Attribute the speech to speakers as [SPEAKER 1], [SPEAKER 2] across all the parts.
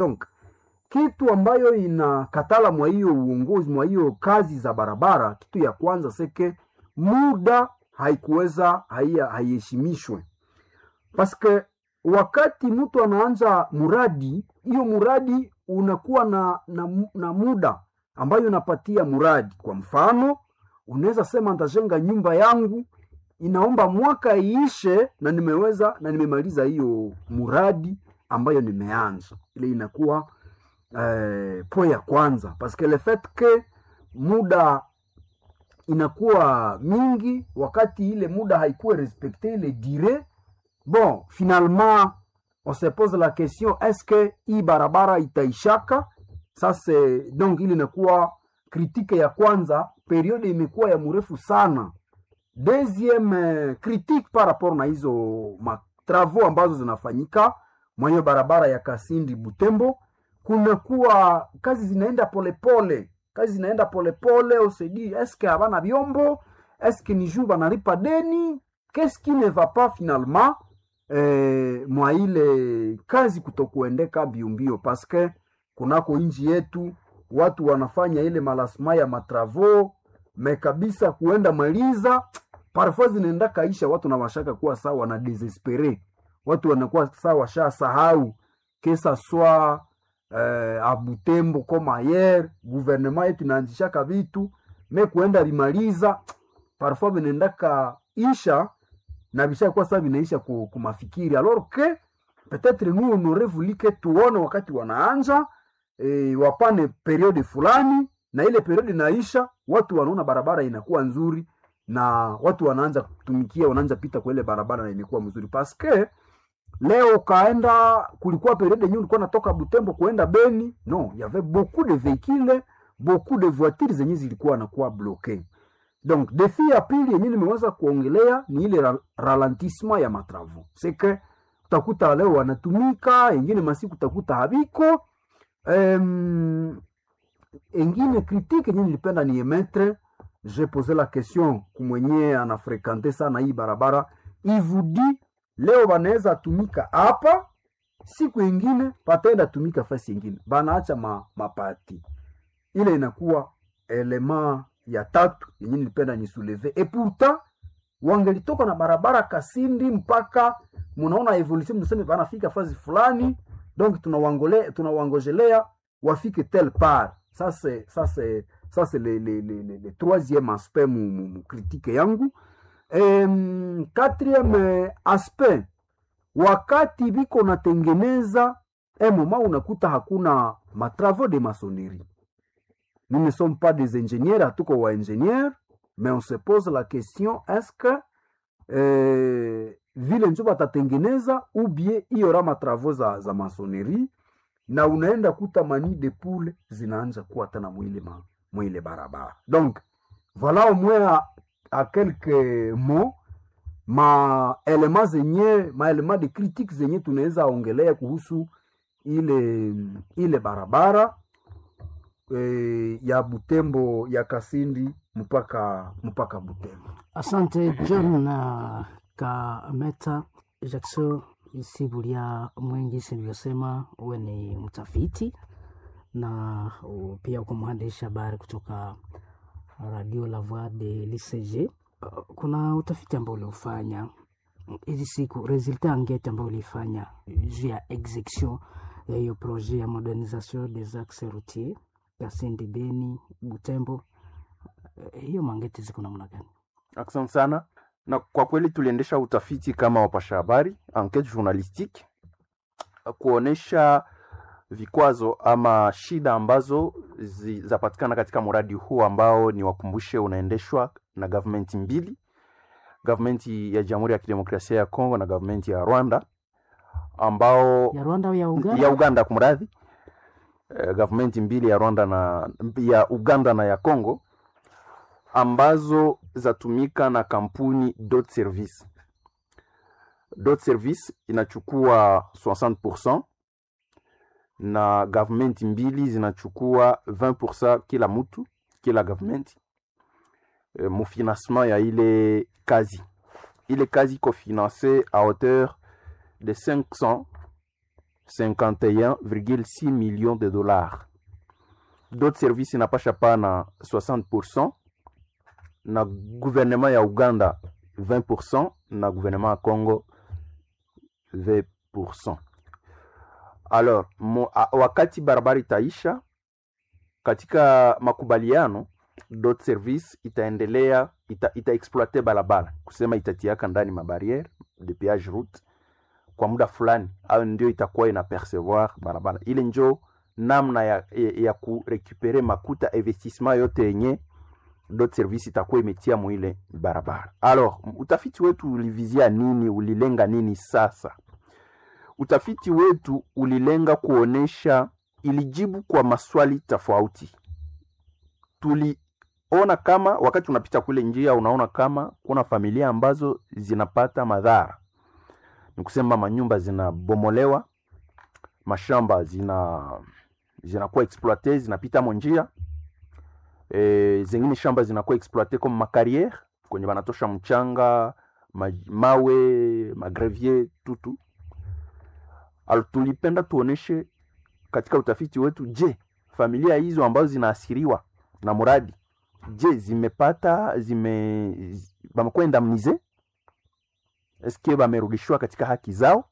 [SPEAKER 1] donc kitu ambayo inakatala mwa hiyo uongozi mwa hiyo kazi za barabara, kitu ya kwanza seke muda haikuweza haiya- haiheshimishwe paske wakati mtu anaanza muradi, hiyo muradi unakuwa na, na, mu- na muda ambayo unapatia muradi. Kwa mfano, unaweza sema nitajenga nyumba yangu inaomba mwaka iishe na nimeweza na nimemaliza hiyo muradi ambayo nimeanza. Ile inakuwa eh, po ya kwanza paske le fait que muda inakuwa mingi, wakati ile muda haikuwa respecte ile dire bon finalement on se pose la question est-ce que hii barabara itaishaka sasa donc ili inakuwa kritike ya kwanza periode imekuwa ya mrefu sana deuxième eh, critique par rapport na hizo matravaux ambazo zinafanyika mwenye barabara ya kasindi butembo kunakuwa kazi zinaenda polepole kazi zinaenda polepole osedi eske habana vyombo eske ni juu banalipa deni qu'est-ce qui ne va pas finalement eh, mwa ile kazi kutokuendeka mbiombio paske kunako nchi yetu watu wanafanya ile malasma ya matravo me kabisa kuenda maliza parfois zinaenda kaisha watu na washaka kuwa sawa wana desespere watu wanakuwa sawa washa sahau kesa swa eh, abutembo koma ayer guvernema yetu inaanzishaka vitu me kuenda limaliza parfois vinaendaka isha na vishakuwa sasa vinaisha ku, kumafikiri alors que peut-être nous on aurait voulu que tuone wakati wanaanja e, wapane periode fulani na ile periode inaisha watu wanaona barabara inakuwa nzuri na watu wanaanza kutumikia wanaanza pita kwa ile barabara na imekuwa mzuri paske leo ukaenda kulikuwa periode yenyewe ulikuwa natoka butembo kuenda beni no y avait beaucoup de véhicules beaucoup de voitures zenye zilikuwa nakuwa bloqué donc defi ya pili yenye nimeweza kuongelea ni ile ra ralentissement ya matravo seke utakuta leo wanatumika engine masiku utakuta habiko um, engine critique yenye nilipenda ni emetre je pose la question kumwenye anafrekante sana hii barabara ivudi leo banaweza tumika hapa siku ingine pataenda tumika fasi ingine banaacha ma, mapati ile inakuwa elema ya tatu yenye nilipenda nisuleve e pourtant wangelitoka na barabara kasindi mpaka munaona evolution mnaseme banafika fazi fulani donc tunawangole tunawangojelea wafike tel part ça c'est ça c'est ça c'est le, le, le, le, le troisième aspect mu, mu, mu critique yangu um, quatrième aspect wakati biko natengeneza emoma unakuta hakuna matravaux de maçonnerie nous ne sommes pas des ingénieurs hatuko wa ingénieurs mais on se pose la question est-ce que eh, vile njo batatengeneza ou bien iyora matravaux za, za maçonnerie na unaenda kuta mani de poule zinaanza kuwa tena mwile, ma, mwile barabara donc voilà au moins à, à quelques mots ma elema zenye maelema de critique zenye tunaweza ongelea kuhusu ile ile barabara e, ya Butembo ya Kasindi mpaka mpaka Butembo.
[SPEAKER 2] Asante John uh, Kameta Jackson Sibulia Mwengi, silivyosema uwe ni mtafiti na uh, pia uko mwandishi habari kutoka Radio La Voix de l'ICG. Uh, kuna utafiti ambao uliofanya hizi siku, resultat angete ambao ulifanya juu ya execution ya hiyo projet ya modernisation des axes routiers Kasindi, Beni, Butembo. Uh, hiyo mangete ziko namna gani?
[SPEAKER 3] Asante sana. Na kwa kweli tuliendesha utafiti kama wapasha habari, enquete journalistique, kuonesha vikwazo ama shida ambazo zapatikana katika mradi huu ambao ni wakumbushe, unaendeshwa na government mbili, government ya Jamhuri ya Kidemokrasia ya Kongo na government ya Rwanda ambao
[SPEAKER 2] ya Rwanda au ya Uganda,
[SPEAKER 3] ya Uganda kumradhi, eh, government mbili ya Rwanda na ya Uganda na ya Kongo ambazo zatumika na kampuni Dot Service. Dot Service inachukua 60% na government mbili zinachukua 20% kila mtu kila government e, mufinancement ya ile kazi. Ile kazi iko finance a hauteur de 500 51,6 millions de dollars d'autres services inapasha pana 60% na gouvernement ya uganda 20% na gouvernement ya congo 20%. Alors mo, a, wakati barabara itaisha katika makubaliano dot service itaendelea ita, itaexploite barabara kusema itatiaka ndani mabariere de péage route kwa muda fulani, au ndio itakuwa ina percevoir barabara ile, njo namna ya, ya, ya kurekupere makuta investissement yote yenye dot service itakuwa imetia mwile barabara. Alors utafiti wetu ulivizia nini? Ulilenga nini? Sasa utafiti wetu ulilenga kuonesha, ilijibu kwa maswali tofauti. Tuliona kama wakati unapita kule njia, unaona kama kuna familia ambazo zinapata madhara, ni kusema manyumba zinabomolewa, mashamba zina zinakuwa exploite, zinapita mo njia e, zingine shamba zinakuwa exploite comme makariere kwenye banatosha mchanga ma, mawe magrevier tutu Al, tulipenda tuoneshe katika utafiti wetu, je, familia hizo ambazo zinaasiriwa na mradi, je, zimepata zime bamekuwa indemnize eske bamerudishiwa katika haki zao?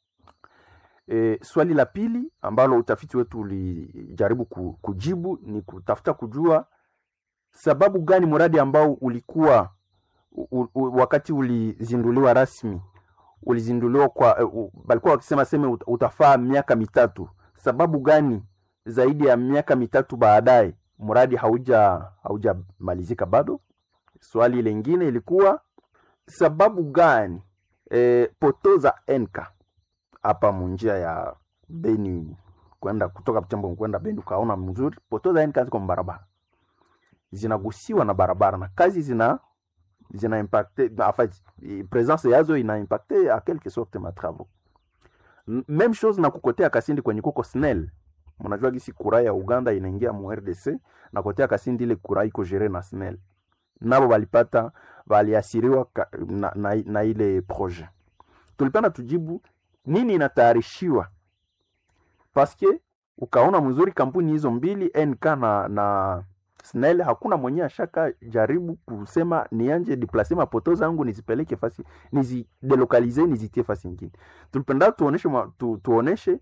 [SPEAKER 3] E, swali la pili ambalo utafiti wetu ulijaribu kujibu ni kutafuta kujua sababu gani mradi ambao ulikuwa u, u, wakati ulizinduliwa rasmi ulizinduliwa kwa uh, balikuwa wakisema seme utafaa miaka mitatu. Sababu gani zaidi ya miaka mitatu baadaye mradi hauja haujamalizika bado? Swali lingine ilikuwa sababu gani e, poto za enka hapa munjia ya Beni kwenda kutoka Butembo kwenda Beni, ukaona mzuri poto za enka ziko barabara zinagusiwa na barabara na kazi zina zina impacte en fait presence yazo ina impacte a quelque sorte ma travaux même chose na kukotea Kasindi kwenye kuko SNEL. Mnajua gisi kura ya Uganda inaingia mu RDC na kotea Kasindi ile kura iko gere na SNEL, nabo balipata baliasiriwa na, na, na ile projet. Tulipenda tujibu nini inatayarishiwa paske ukaona mzuri kampuni hizo mbili NK na, na SNEL hakuna mwenye ashaka jaribu kusema nianje deplace mapoto zangu nizipeleke fasi nizidelokalize nizitie fasi nyingine. Tulipenda tuoneshe tu, tuoneshe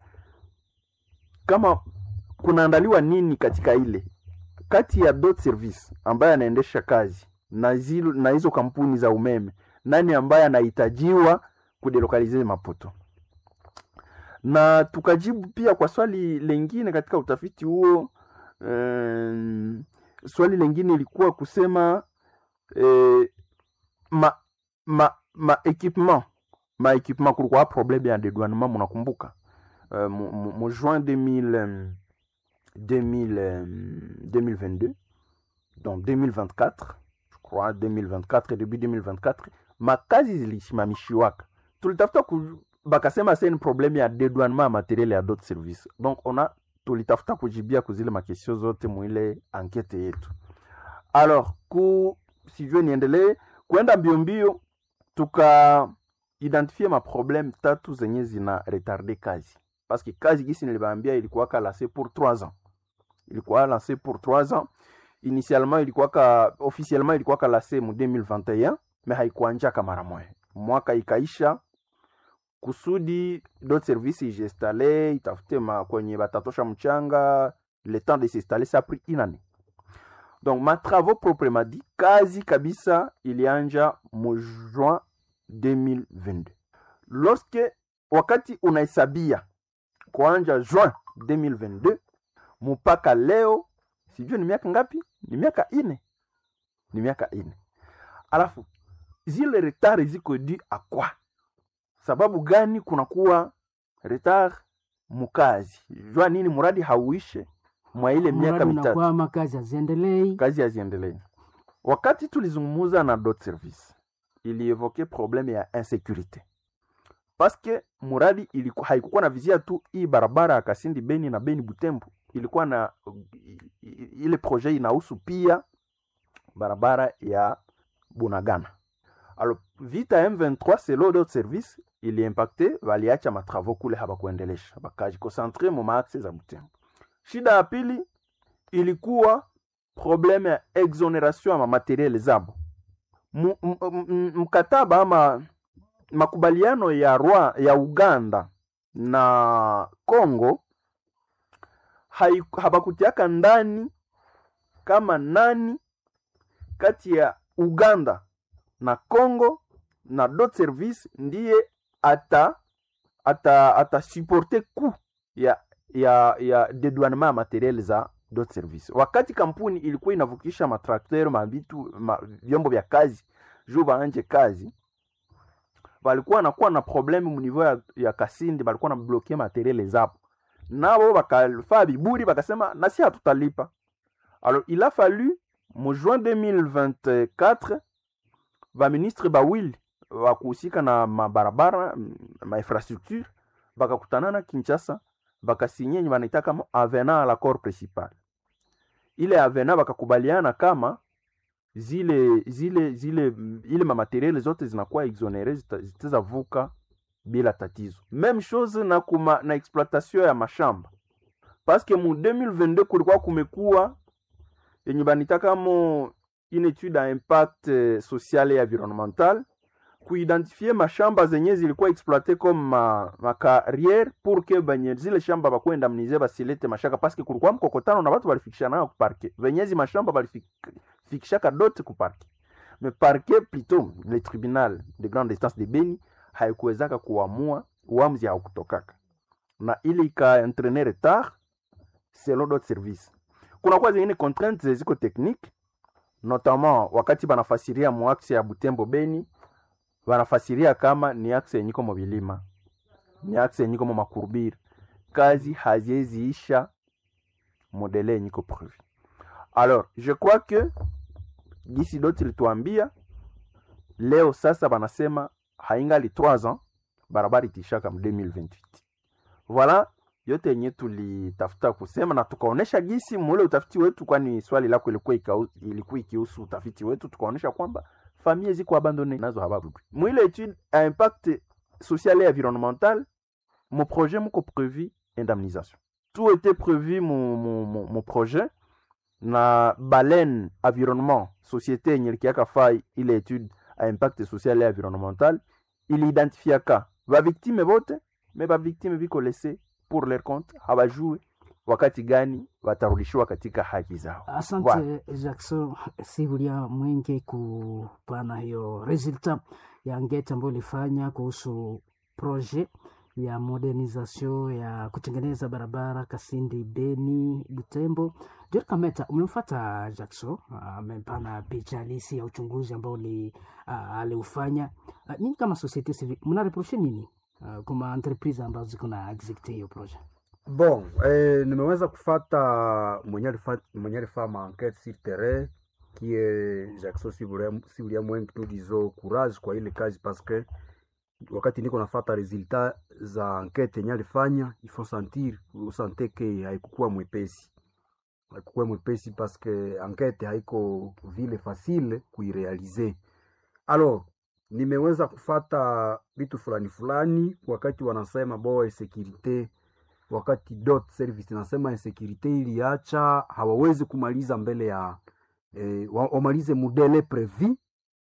[SPEAKER 3] kama kunaandaliwa nini katika ile kati ya dot service ambaye anaendesha kazi na zilo, na hizo kampuni za umeme, nani ambaye anahitajiwa kudelokalize mapoto na tukajibu pia kwa swali lengine katika utafiti huo um, swali lengine ilikuwa kusema eh, ma ma ma equipement ma equipement kulikuwa problème ya dédouanement munakumbuka uh, mu juin 2000 2000 2022 donc 2024 je crois 2024 début 2024 makazi zilisimamishiwaka tulitafuta bakasema c'est une problème ya dédouanement ya materiel ya d'autres services donc on a tulitafuta kujibia kuzile makesio zote mwile ankete yetu. Alors ku sijue niendelee kwenda mbio mbio, tuka identifie maproblème tatu zenye zina retarde kazi, parce que kazi gisi nilibaambia ilikuwa lancé pour 3 ans, ilikuwa lancé pour 3 ans initialement, ilikuwa ka officiellement ilikuwa lancé mu 2021 mais haikuanjaka mara moja, mwaka ikaisha kusudi d'autres services ijestale itafute ma kwenye batatosha mchanga le temps de s'installer ça pris une année donc ma travaux proprement dit kazi kabisa ilianja mu juin 2022 lorsque wakati unahesabia kuanja juin 2022 mpaka leo sijui ni miaka ngapi ni miaka ine ni miaka ine alafu zile retard ziko dû à quoi sababu gani kunakuwa retard mukazi jua nini muradi hauishe mwa ile miaka mitatu
[SPEAKER 2] kazi haziendelei
[SPEAKER 3] kazi haziendelei wakati tulizungumuza na dot service ilievoke probleme ya insécurité paske muradi ilikuwa haikukuwa na vizia tu hii barabara ya Kasindi Beni na Beni Butembo, ilikuwa na ile projet inahusu pia barabara ya Bunagana. Alors vita M23 selo dot service iliimpacte waliacha matravau kule habakuendelesha bakajikonsentre mu maaxe za Butembo. Shida ya pili ilikuwa probleme ya exoneration ya mamateriele zabo Mu- m- m- mkataba ama makubaliano ya Rwa, ya Uganda na Congo hai- habakutiaka ndani kama nani kati ya Uganda na Congo na dot service ndiye ata ata atasuporte coût ya ya ya dedouanement ya materiel za dot service. Wakati kampuni ilikuwa inavukisha matrakter mabitu ma, vyombo vya kazi juu baanje kazi balikuwa nakuwa na probleme mu niveau ya, ya Kasindi, balikuwa na bloke materiel zapo, nabo bakafaa biburi bakasema nasi hatutalipa. Alors il a fallu mu juin 2024 baministre bawili wakuhusika na mabarabara mainfrastructure bakakutanana Kinshasa bakasinye yenye banaita kama avenant à l'accord principal. Ile avenant bakakubaliana kama zile zile zile mm, ile mamateriele zote zinakuwa exonere zita- zitazavuka bila tatizo. Même chose na kuma, na exploitation ya mashamba parce que mu 2022 kulikuwa kumekuwa yenye banitaka mo une étude à impact eh, social et environnemental kuidentifie mashamba zenye zilikuwa exploite comme ma, ma carrière pour que benye zile shamba bakwenda mnize basilete mashaka parce que kulikuwa mkokotano na watu balifikishana nayo kuparke venyezi mashamba balifikishaka dote kuparke mais parquet plutôt le tribunal de grande instance de Beni haikuwezaka kuamua uamuzi haukutokaka na ili ikaentraîner retard selon d'autres services kunakuwa zingine contraintes ziko technique notamment wakati banafasiria muaxe ya Butembo Beni wanafasiria kama ni axe yenye iko mu bilima ni axe yenye iko mu makurbiri kazi hazieziisha modele yenye iko prevu alors je crois que gisi doti lituambia leo sasa banasema haingali 3 ans barabara itishaka mu 2028 voilà yote yenye tulitafuta kusema na tukaonesha gisi mule utafiti wetu, kwani swali lako ilikuwa ikau- ilikuwa ikihusu utafiti wetu, tukaonesha kwamba famille ziko abandone nazo habarudi mwile etude a impact social et environnemental mon projet muko prévu indemnisation tout était prévu mon, mon, mon, mon projet na balen environnement société yenye likiaka fai ile etude a impact social et environnemental iliidentifiaka bavictime bote me bavictime biko lese pour leur compte habajue wakati gani watarudishiwa katika haki zao
[SPEAKER 2] Asante
[SPEAKER 3] Voilà.
[SPEAKER 2] Jackson Sibulia Mwenge kupana hiyo resulta ya ngeti ambayo ilifanya kuhusu projet ya modernisation ya kutengeneza barabara Kasindi Beni Butembo. Jerry Kameta, umemfuata Jackson amepana picha halisi ya uchunguzi ambao li, ah, aliufanya. Ah, Nyinyi kama societe civile mnareproshe nini ah, kwa entreprise ambazo ziko na execute hiyo projet?
[SPEAKER 1] Bon, eh, nimeweza kufata mwenye alifa- mwenye alifaa maenquête sur terrain qui est Jackson Sibulia Sibulia Mwenge nous disons courage kwa ile kazi parce que wakati niko nafata resultat za enquête yenye alifanya il faut sentir usante ke haikukuwa mwepesi haikukuwa mwepesi parce que enquête haiko vile facile kuirealize alors nimeweza kufata vitu fulani fulani wakati wanasema boa securite wakati dot service nasema insecurite iliacha hawawezi kumaliza mbele ya eh, wa- wamalize mudele prevu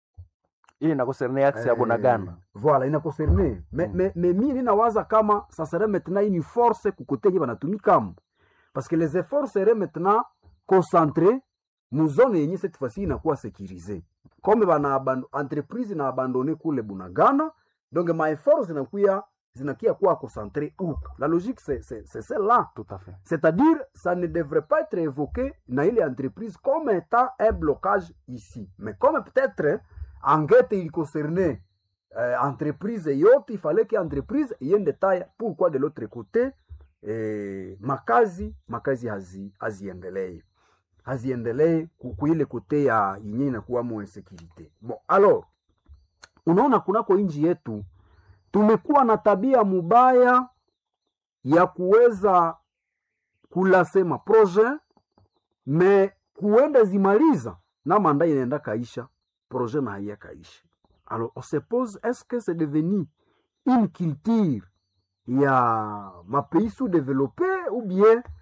[SPEAKER 3] ili nakoserne axe ya Bunagana
[SPEAKER 1] voilà ina concerne me,
[SPEAKER 3] Mm.
[SPEAKER 1] me, me mi ninawaza kama ça serait maintenant une force kukotenye banatumikamo parce que les efforts seraient maintenant concentrés mu zone yenye cette fois-ci inakuwa sécurisée comme bana aband- entreprise na abandonné kule Bunagana donc ma efforts zinakuya zinakia kuwa concentré huko la logique c'est c'est c'est celle-là
[SPEAKER 3] tout à fait
[SPEAKER 1] c'est-à-dire, ça ne devrait pas être évoqué dans une entreprise comme étant un blocage ici. Mais comme peut-être enquête il concernait euh, entreprise yote, il fallait que entreprise iende taille. Pourquoi de l'autre côté eh, makazi makazi hazi haziendelee haziendelee ku- kuile kote ya yenye inakuwamo insécurité. Bon, alors unaona kunako inji yetu tumekuwa na tabia mubaya ya kuweza kulasema projet me kuenda zimaliza na manda inaenda kaisha projet na haiya kaisha alors on se pose est-ce que c'est devenu une culture ya mapays sous développé ou bien